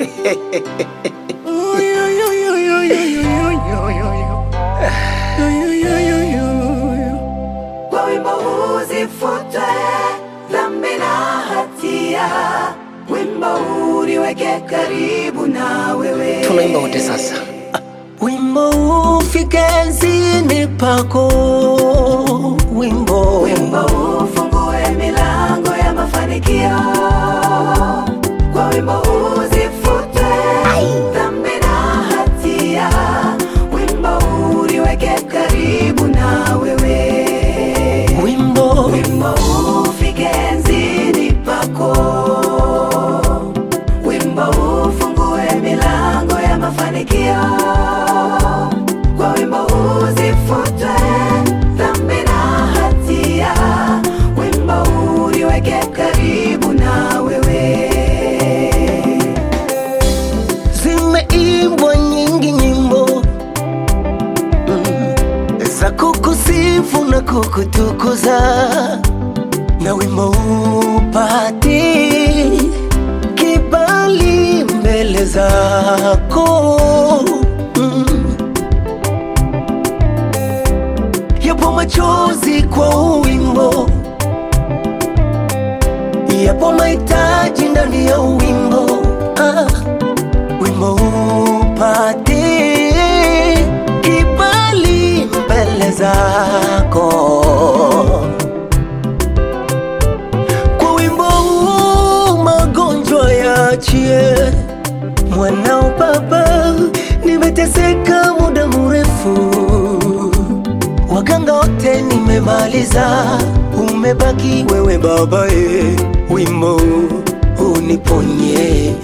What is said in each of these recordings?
Kwa wimbo huu zifutwe dhambi na hatia, wimbo huu niweke karibu na wewe. Tunaimba wote sasa. Wimbo ufike enzini pako, wimbo Wimbo huu ufungue milango ya mafanikio. Kwa wimbo huu zifutwe dhambi na hatia, wimbo huu niweke karibu na wewe. wimbo Wimbo huu ufike enzini pako, wimbo huu ufungue milango ya mafanikio. Kwa wimbo huu zifutwe dhambi na hatia, wimbo huu niweke karibu na wewe. zimeimbwa nyingi nyimbo mm, za kukusifu na kukutukuza, na wimbo upati kibali mbele zako mm. Yapo machozi kwa wimbo, yapo mahitaji ndani ya wimbo ah wimbo upate kibali mbele zako. Kwa wimbo huu magonjwa yaachie, mwanao Baba, nimeteseka muda mrefu, waganga wote nimemaliza, umebaki wewe Baba, e, wimbo uniponye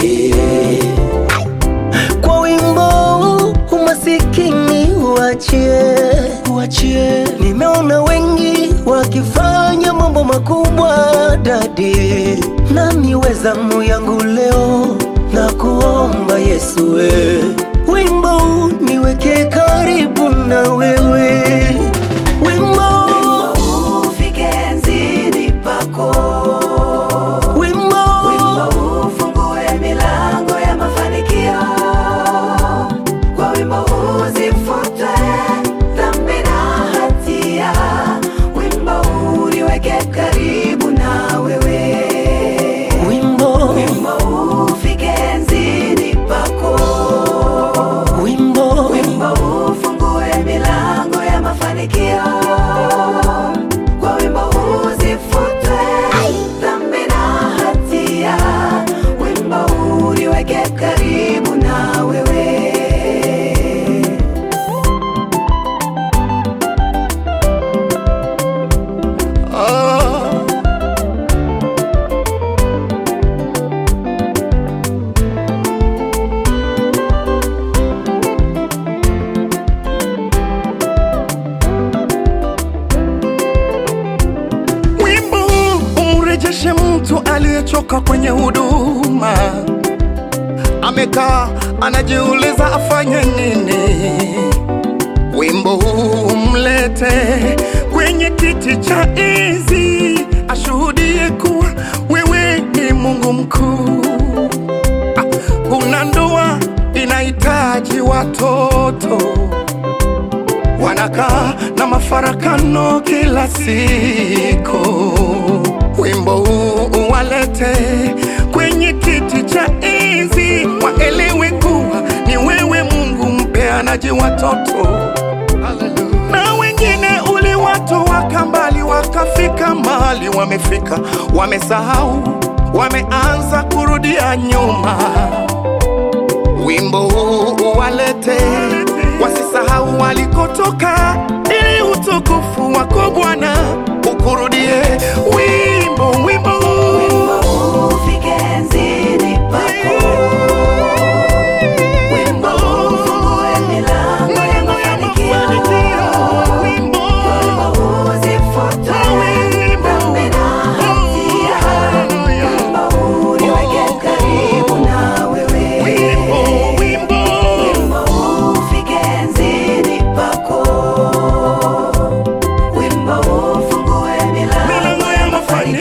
kwa wimbo umasikini uachie, uachie. Nimeona wengi wakifanya mambo makubwa dadi, nami wezamu yangu leo na kuomba Yesu we, wimbo niweke karibu na wewe, wimbo Wimbo huu ufike enzini pako. wimbo Wimbo huu ufungue milango ya mafanikio. Kwa wimbo huu zifutwe dhambi na hatia, wimbo huu niweke karibu na wewe. wimbo Wimbo huu ufike enzini pako. wimbo Wimbo huu ufungue milango ya mafanikio. Kwa wimbo huu zifutwe dhambi na hatia, wimbo huu niweke karibu na wewe. Wimbo huu umrejeshe mtu aliyechoka kwenye huduma, amekaa anajiuliza afanye nini. Wimbo huu umlete kwenye kiti cha enzi, ashuhudie kuwa wewe ni Mungu mkuu. Ah, Una ndoa inahitaji watoto wanakaa na mafarakano kila siku. Wimbo huu uwalete kwenye kiti cha enzi, waelewe kuwa ni wewe Mungu mpeanaji watoto. Na wengine uliwatoa mbali, wakafika mahali wamefika, wamesahau, wameanza kurudia nyuma wimbo huu uwalete, wasisahau walikotoka, ili utukufu wako Bwana ukurudie. Wimbo, wimbo huu Wimbo huu ufike enzini pako. Wimbo huu ufungue milango ya mafanikio. Wimbo, Wimbo huu zifutwe dhambi na hatia, wimbo huu niweke karibu na wewe. wimbo, wimbo, Wimbo huu ufike enzini pako. Wimbo huu ufungue milango milango ya mafanikio.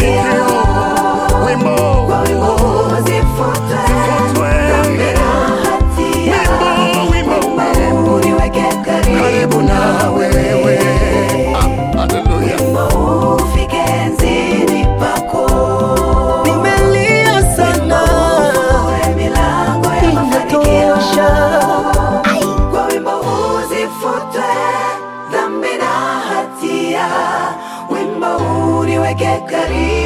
karibu